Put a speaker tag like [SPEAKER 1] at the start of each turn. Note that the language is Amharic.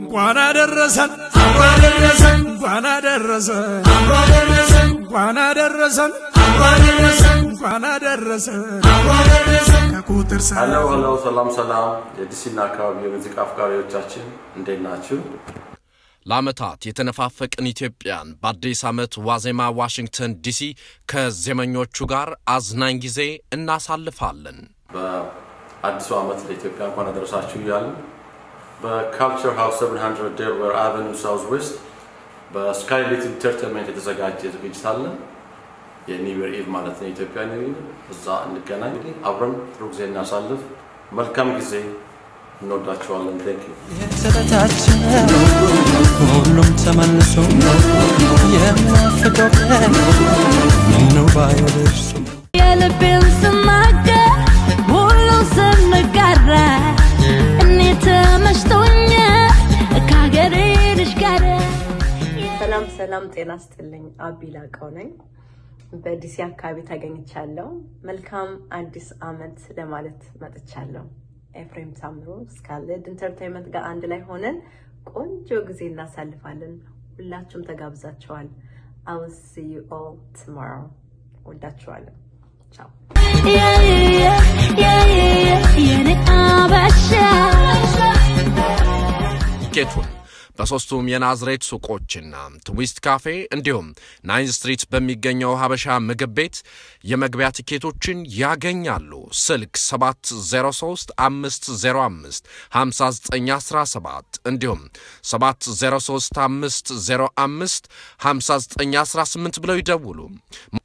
[SPEAKER 1] እንኳን አደረሰን እንኳን አደረሰን እንኳን አደረሰን እንኳን አደረሰን እንኳን አደረሰን እንኳን አደረሰን ከቁጥር
[SPEAKER 2] ሄሎ ሄሎ፣ ሰላም ሰላም፣ የዲሲና አካባቢ የሙዚቃ አፍቃሪዎቻችን እንዴት ናችሁ?
[SPEAKER 3] ለዓመታት የተነፋፈቅን ኢትዮጵያን በአዲስ ዓመት ዋዜማ ዋሽንግተን ዲሲ ከዜመኞቹ ጋር አዝናኝ ጊዜ እናሳልፋለን።
[SPEAKER 2] በአዲሱ ዓመት ለኢትዮጵያ እንኳን አደረሳችሁ እያልን በካልቸር ሃውስ 700 ዴልዌር አቨኒው ሳውዝ ዌስት በስካይሌት ኢንተርቴንመንት የተዘጋጀ ዝግጅት አለ። የኒው ይር ኢቭ ማለት ነው፣ የኢትዮጵያ ኒው ይር። እዛ እንገናኝ፣ እንግዲህ አብረን ጥሩ ጊዜ እናሳልፍ። መልካም ጊዜ። እንወዳችኋለን። ቴንክ ዩ
[SPEAKER 4] የተበታቸው ሁሉም ተመልሶ የማፍቀው ቀን ምነው ባይደርሱ
[SPEAKER 5] የልቤን ስናገር ሁሉም ስንጋራ እኔ ተመችቶኛል ከሀገሬ ልጅ ጋር
[SPEAKER 6] ሰላም ሰላም፣ ጤና ስጥልኝ። አቢ ላቀው ነኝ። በዲሲ አካባቢ ተገኝቻለሁ። መልካም አዲስ አመት ለማለት መጥቻለሁ። ኤፍሬም ታምሩ ስካለድ ኢንተርቴንመንት ጋር አንድ ላይ ሆነን ቆንጆ ጊዜ እናሳልፋለን። ሁላችሁም ተጋብዛችኋል። I will see you all tomorrow። ወዳችኋለሁ። ቻው።
[SPEAKER 5] የኔ አበሻ
[SPEAKER 3] ቲኬቱን በሦስቱም የናዝሬት ሱቆችና ትዊስት ካፌ እንዲሁም ናይን ስትሪት በሚገኘው ሀበሻ ምግብ ቤት የመግቢያ ቲኬቶችን ያገኛሉ። ስልክ 703 505 5917 እንዲሁም 703 505 5918 ብለው ይደውሉ።